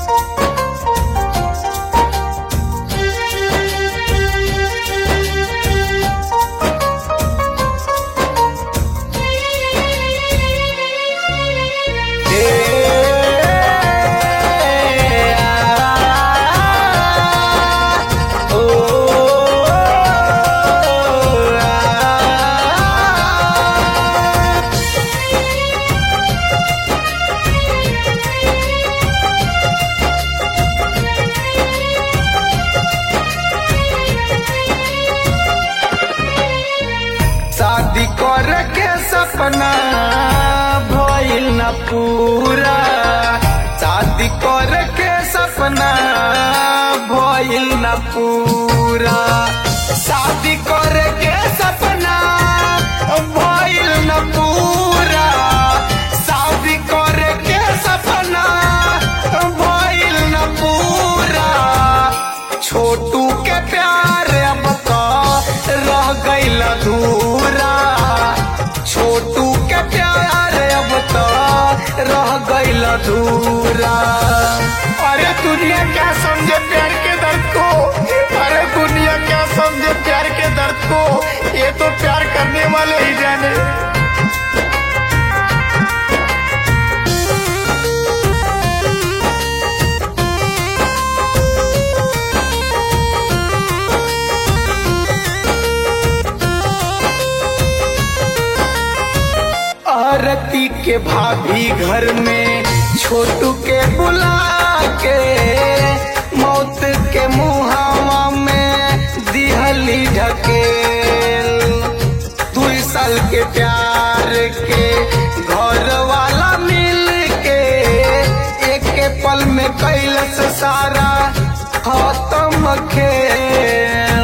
शादी कर के सपना भइल न पूरा शादी कर के सपना भइल न पूरा शादी कर के सपना भइल न पूरा शादी कर के सपना भइल न पूरा छोटू के प्यार अब तो रह गईल अधूरा छोटू के प्यार अब तो रह गईल अधूरा अरे दुनिया क्या समझे प्यार के दर्द को अरे दुनिया क्या समझे प्यार के दर्द को ये तो प्यार करने वाले ही जाने आरती के भाभी घर में छोटू के बुला के मौत के मुहावा में दिहली ढकेल दू साल के प्यार के घर वाला मिल के एक के पल में कैलस सारा खत्म खेल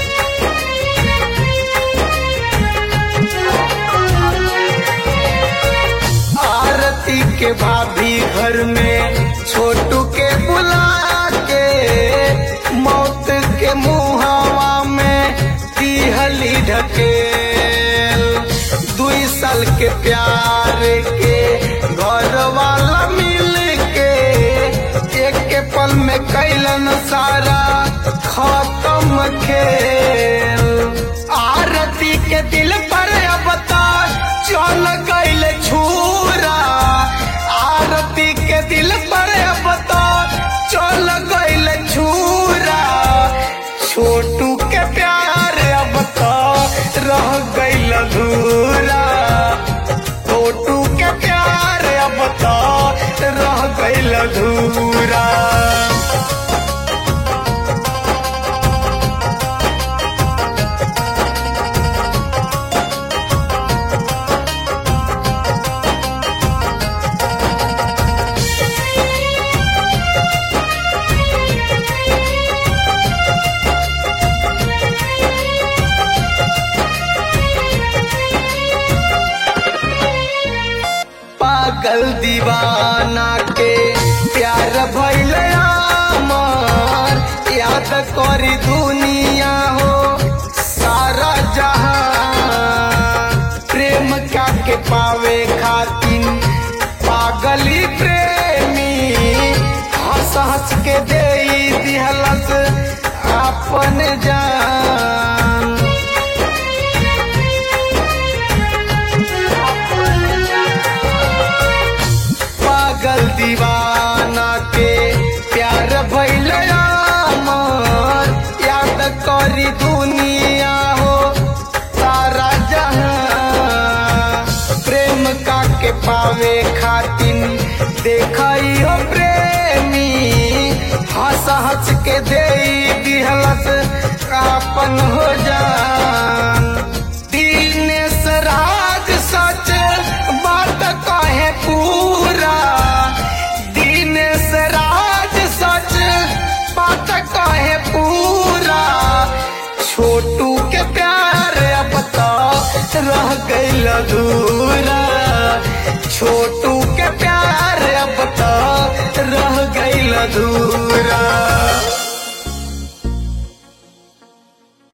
आरती के भाभी घर में छोटू के बुला के मौत के मुहावा में दिहली ढकेल दुई साल के प्यार के घर वाला मिल के एक के पल में कैलन सारा खत्म खेल आरती के दिल पर अब तक चल गईल छूरा आरती के दिल पर अब तक चल गईल छूरा छोटू के प्यार अब तक रह गईल अधूरा छोटू के प्यार अब तक रह गईल अधूरा पागल दीवाना के प्यार भइल अमर याद करी दुनिया हो सारा जहां प्रेम का के पावे खातिन पागली प्रेमी हंस हंस के दे दिहलस अपन जान पागल दीवाना के प्यार भइल अमर याद करी दुनिया हो सारा जहां प्रेम का के पावे खातिन देखई हो प्रेमी हंस हंस के दे दिहलस अपन हो जान दीनेश राज सच बात कहे पूरा दीनेश राज सच बात कहे पूरा छोटू के प्यार अब तो रह गईल अधूरा छोटू के प्यार अब तो रह गईल अधूरा